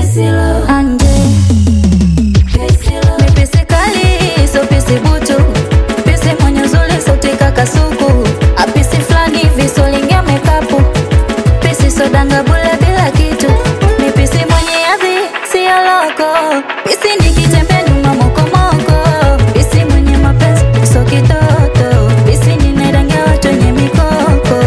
anje mipisi kali so pisi butu pisi mwenye uzuri sauti kakasuku apisi flani hivi solingia mekapu pisi sodanga bule bila kitu mipisi mwenye adhi siyo loko pisi nikitembea nyuma mokomoko pisi mwenye mapenzi so kitoto pisi ninarangia watu wenye mikoko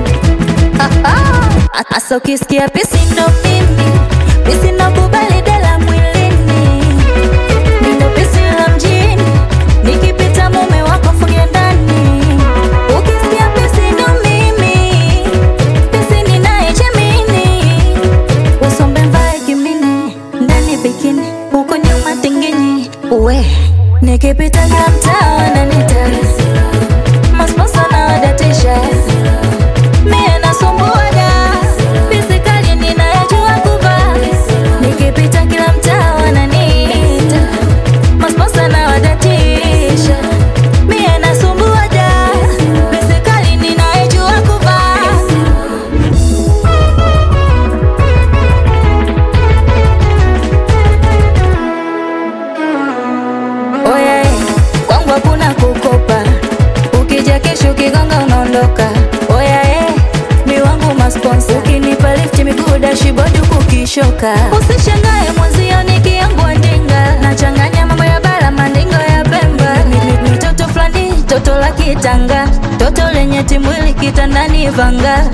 Asa ukisikia pisi ndo mimi pisi ndo kubali dela mwilini Mindo pisi la mjini nikipita mume wako fungia ndani ukisikia pisi ndo mimi pisi ninayechemini usombe mvae kimini ndani bikini huko nyuma tinginyi uwe nikipita kila mtaa wananita masponsa na wadatisha mie nasumbuaga pisikali ninayajua kuvaa nikipita kila mtaa wananiita masponsa na wadatisha mie nasumbuaga pisikali ninayajua kuvaa Oya, eh, kwangu hakuna kukopa, ukija kesho ukigonga unaondoka. Oya, eh, mi wangu masponsa, ukinipa lift miguu dashibodi huku ukishoka. Usishangae mwenzio nikiangua ndinga, nachanganya mambo ya bara mandingo ya Pemba. Mi- mi- mi toto fulani, toto la kitanga, toto lenye timwili kitandani vanga.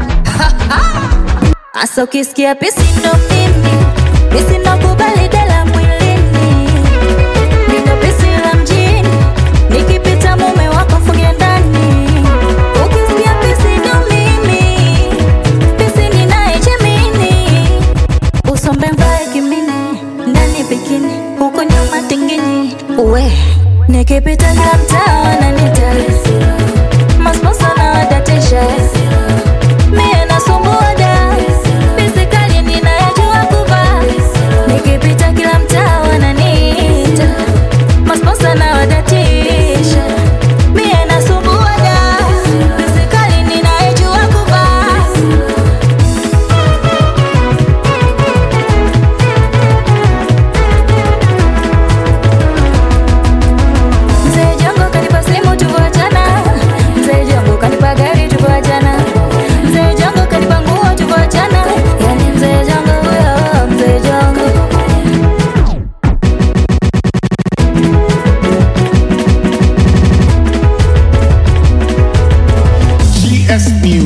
Asa ukisikia pisi ndo mimi, pisi ndo kubali dela mwilini Mindo pisi la mjini nikipita mume wako fungia ndani ukisikia pisi ndo mimi pisi ninayechemini usombe mvae kimini ndani bikini huko nyuma tinginyi uwe nikipita kila mtaa wananita masponsa na wadatisha mie nasumbuaga pisi kali ninayajua kuvaa nikipita kila mtaa wananiita masponsa na wadatisha mie nasumbuaga pisi kali ninayajua kuvaa Mzee Jongo kanipa simu tuvoachana Mzee Jongo kanipa gari tuvoachana Mzee Jongo kanipa nguo tuvoachana Yani Mzee Jongo huyo Mzee Jongo GS Music.